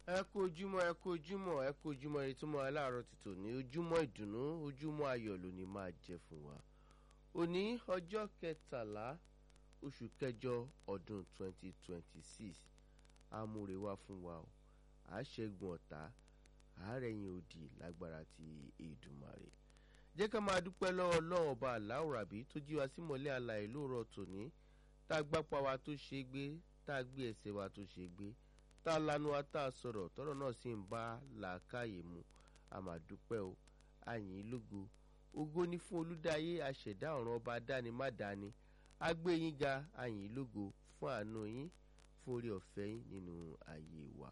ẹ kú ojúmọ́ ẹ kú ojúmọ́ ẹ kú ojúmọ́ ẹni tó mọ aláàárọ̀ ti tòní ojúmọ́ ìdùnnú ojúmọ́ ayọ̀ lónìí máa jẹ fún wa òní ọjọ́ kẹtàlá oṣù kẹjọ ọdún 2026 amúre wá fún wa o àṣẹgun ọ̀tá àárẹ̀yìn òdì lágbára ti Èdùmàrè jẹ́ ká máa dúpẹ́ lọ́wọ́ Ọlọ́run ọba aláwòrábí tó jí wa sí mọ́lẹ̀ àlàyé lóòrọ̀ tòní tá a gbápá wa tó ṣe é gbé tá a gbé ẹsẹ̀ wa tó ṣe é gbé tá a lanu wa tá a sọ̀rọ̀ tọ́rọ̀ náà sì ń bá làákàyè mu a máa dúpẹ́ o àyìn lógo ògo ni fún olúdáyé aṣẹ̀dá ọ̀run ọba dáni má dáni a gbé yín ga àyìn lógo fún àánú yín fún orí ọ̀fẹ́ yín nínú ayé wa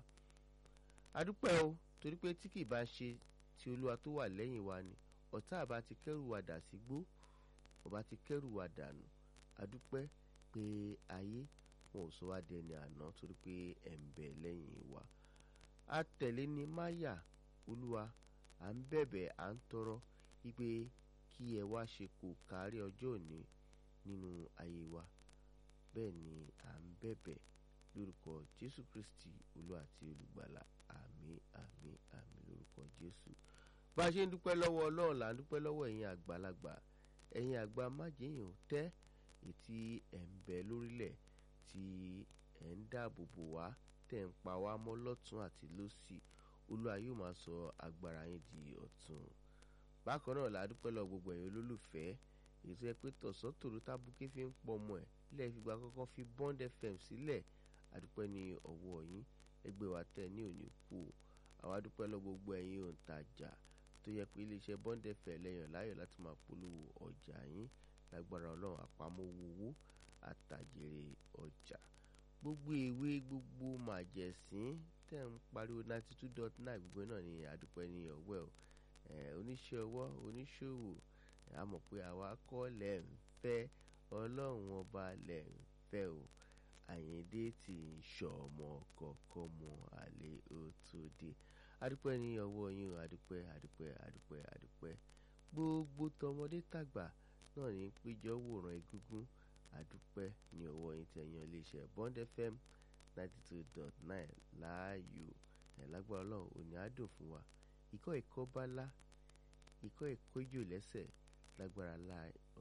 a dúpẹ́ o torí pé tí kì bá ṣe ti olúwa tó wà lẹ́yìn wa ni ọ̀tá àbá ti kẹ́rù wa dà sígbó ọba ti kẹ́rù wa dànù a dúpẹ́ pé ayé wọn ò sọ wá dẹni àná torí pé ẹ̀ ń bẹ lẹ́yìn wa a tẹ̀lé ní máyà olúwa à ń bẹ̀bẹ̀ à ń tọrọ wípé kí ẹ wá ṣe kò kárí ọjọ́ òní nínú ayé wa bẹ́ẹ̀ ni à ń bẹ̀bẹ̀ lórúkọ jésù kristi olúwa àti olùgbàlà àmín àmín àmín lórúkọ jésù bá a ṣe ń dúpẹ́ lọ́wọ́ ọlọ́run là ń dúpẹ́ lọ́wọ́ ẹ̀yin àgbàlagbà ẹ̀yin àgbà májèyàn tẹ́ ètí ẹ̀ ń bẹ lórílẹ̀ tí ẹ̀ ń dáàbò bò wá tẹ̀ ń pa wá mọ́ lọ́tún àti lósì olúwa yóò máa sọ agbára yín di ọ̀tun bákan náà là á dúpẹ́ lọ gbogbo ẹ̀yin olólùfẹ́ ètò ẹ pé tọ̀sán tòru tábùkì fi ń pọ̀ mọ́ ẹ̀ ilé ìfìgbà kọ́kọ́ fi Bond FM sílẹ̀ àdúpẹ́ ní ọwọ́ yín ẹgbẹ́ wa tẹ̀ ní òní kú o àwa dúpẹ́ lọ gbogbo ẹ̀yin òǹtajà tó yẹ pé iléeṣẹ́ Bond FM lẹ́yìn láyọ̀ láti máa polówó ọjà yín lágbára ọlọ́run àpamọ́ owó àtàjèrè ọjà gbogbo ìwé gbogbo màjẹ̀sín tẹ̀ ń pariwo ninety two dot nine gbogbo náà ní àdúpẹ́ ní ọwọ́ ẹ̀ oníṣẹ́ ọwọ́ oníṣòwò a mọ̀ pé àwa kọ́ lẹ̀ ń fẹ́ ọlọ́run ọba lẹ̀ ń fẹ́ o àyíndé tí ń ṣọmọ kọ̀ọ̀kan mọ àlè ó tó dé adúpẹ́ ní ọwọ́ yín o adúpẹ́ adúpẹ́ adúpẹ́ adúpẹ́ gbogbo tọmọdé tàgbà náà ní péjọ wòran egúngún adúpẹ́ ní ọwọ́ yín tẹ̀yàn iléeṣẹ́ Bond FM ninety two dot nine láàyò ẹ̀ lágbára ọlọ́run òní àdùn fún wa ikọ́ ìkọ́ bá lá ikọ́ ìkọ́ ìjò lẹ́sẹ̀ lágbára